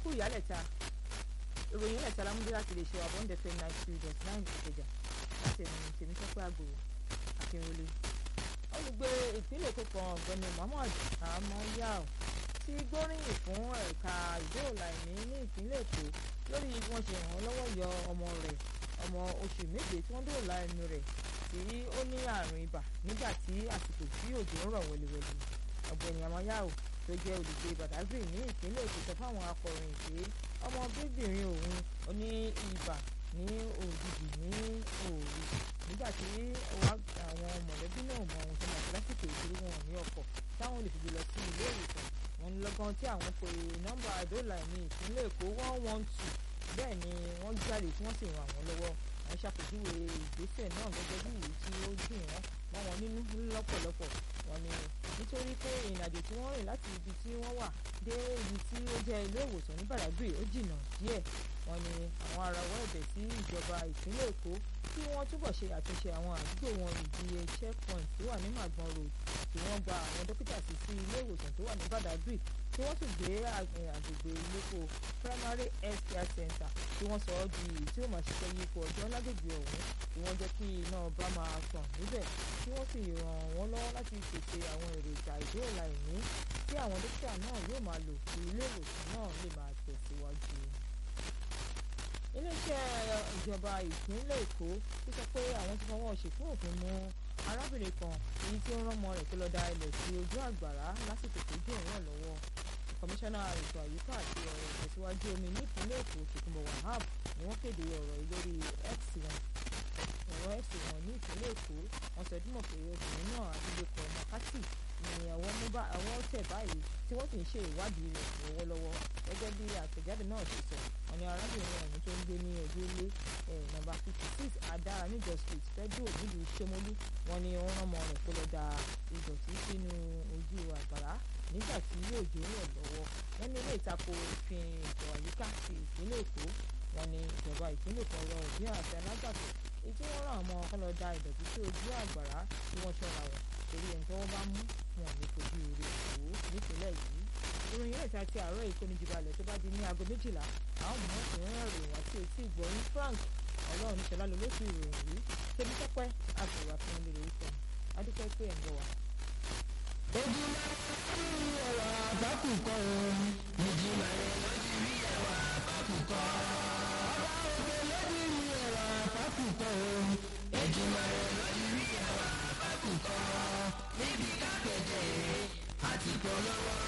kú ìyálẹ̀ta ìròyìn ìyálẹ̀ta lámúdé láti lè ṣe àbọ̀ǹdẹ̀ fm ninety two dot nine ìkẹjà láti ẹ̀mí tèmi tọ́pẹ́ àgbòrò akínwọlé olùgbé ìpínlẹ̀ èkó kan ọ̀gbẹ́ni muhammad amoyao ti gbóríyìn fún ẹ̀ka ìdóòlà ẹ̀mí ní ìpínlẹ̀ èkó lórí bí wọ́n ṣe ràn án lọ́wọ́ yọ ọmọ rẹ̀ ọmọ oṣù méje tí wọ́n dóòlà ẹ̀mí rẹ̀ tí ó ní àrùn ibà nígbà tí àsìkò tí òjò ń rọ̀ wẹ̀lẹ̀wẹ̀lẹ̀ ọ̀gbẹ́ni amoyao tó jẹ́ olùgbé badagry ní ìpínlẹ̀ èkó sọ fáwọn akọ̀ròyìn pé ọmọ bíbìnrin òun ó ní ibà ní òjijì ní òòrù nígbà tí àwọn mọ̀lẹ́bí náà mọ ohun tó máa ṣe lásìkò ìṣòro wọn ní ọkọ̀ táwọn lè fi gbé lọ sí ilé ìwòsàn wọn ní lọ́gán tí àwọn pe nọ́mbà àdóòlà ní ìpínlẹ̀ èkó one one two bẹ́ẹ̀ ni wọ́n jáde tí wọ́n sì ràn wọ́n lọ́wọ́ wọ́n ṣàpèjúwe ìgbésẹ̀ náà gẹ́gẹ́ bí èyí tí ó dùn wọ́n mọ́ wọn nínú lọ́pọ̀lọpọ̀ wọn ni nítorí pé ìrìnàjò tí wọ́n rìn láti ibi tí wọ́n wà dé ibi tí ó jẹ́ ilé ìwòsàn ní Badagry ó jìnnà díẹ̀ wọn ni àwọn arawọ́ ẹ̀bẹ̀ sí ìjọba ìpínlẹ̀ Èkó kí wọ́n túbọ̀ ṣe àtúnṣe àwọn àdúgbò wọn ìdíye checkpoint tó wà ní Magbon road kí wọ́n gba àwọn dókítà sí sí ilé ìwòsàn tó wà ní Badagry kí wọ́n sì gbé àgbègbè ìlókò primary health care center kí wọ́n sọ ọ́ di èyí tí ó máa ṣiṣẹ́ yípo ọjọ́ lágbègbè ọ̀hún kí wọ́n jẹ́ kí iná ọba máa tàn níbẹ̀ kí wọ́n sì ràn wọ́n lọ́wọ́ láti pèsè àwọn èròjà ìdóòlà ẹ̀mí tí àwọn dókítà náà yóò máa lò kí ilé ìwòsàn náà lè máa tẹ̀síwájú iléeṣẹ́ ìjọba ìpínlẹ̀ èkó ti sọ pé àwọn ti fọwọ́ ṣèkú òfin mú arábìnrin kan èyí tí ó rán ọmọ rẹ̀ tó lọ da ilẹ̀ sí ojú àgbàrá lásìkò tó jẹ́ ìrìn lọ́wọ́ kọmíṣánná ètò àyíká àti ọ̀rọ̀ ìtẹ̀síwájú omi nípínlẹ̀ èkó tòkunbọ̀ wahab ni wọ́n kéde ọ̀rọ̀ lórí x wọn ọ̀rọ̀ x wọn ní ìpínlẹ̀ èkó wọ́n sọ dímọ̀ pé obìnrin náà abilékọ makati ni àwọn tẹ̀ báyìí tí wọ́n sì ń ṣe ìwádìí rẹ̀ lọ́wọ́lọ́wọ́ gẹ́gẹ́ bí àtẹ̀jáde náà ṣe sọ wọ́n ní arábìnrin ọ̀hún tó ń gbé ní ojú ilé nọ́mbà fifty six adára níjọ street fẹ́dúró nílùú Ṣómólú wọ́n ní wọ́n rán ọmọ rẹ̀ kó lọ da ìdọ̀tí sínú ojú àgbàrá nígbà tí yóò jó rẹ̀ lọ́wọ́ wọ́n ní ilé ìtako òfin ètò àyíká ti ìpínlẹ̀ Èkó wọ́n ní ìjọba ìpínlẹ̀ kan rọ òbí àti alágbàtọ́ èyí tí wọ́n rán ọmọ kan lọ da ìdọ̀tí sí ojú àgbàrá tí wọ́n ṣọ́ra wọn torí ẹni tó wọ́n bá mú wọn ní fojú rẹ̀ wò nípínlẹ̀ yìí ìròyìn yẹn ta ti àárọ̀ ìkónijibalẹ̀ tó bá di ní aago méjìlá àwọn mọ̀ ìrìn ìròyìn àti etí ìgbọ̀nyìn Frank ọlọ́run níṣẹ́ lálẹ́ lóṣù ìròyìn yìí tẹ̀mí tọ́pẹ́ àgbẹ̀wò àfihàn lè rí fún adúpẹ́ pé ẹ̀ ń bọ̀ wá. ojúmọ́ ní ẹ̀wà àbákùkọ ìjìnlẹ̀ lọ́jì rí ẹ̀wà àbákùkọ. ọba òkè lọ́jì rí ẹ̀wà àbákùkọ ìjìnlẹ̀ lọ́jì rí ẹ̀wà àbákùkọ. níbi kákẹ́jẹ́ àti polówó.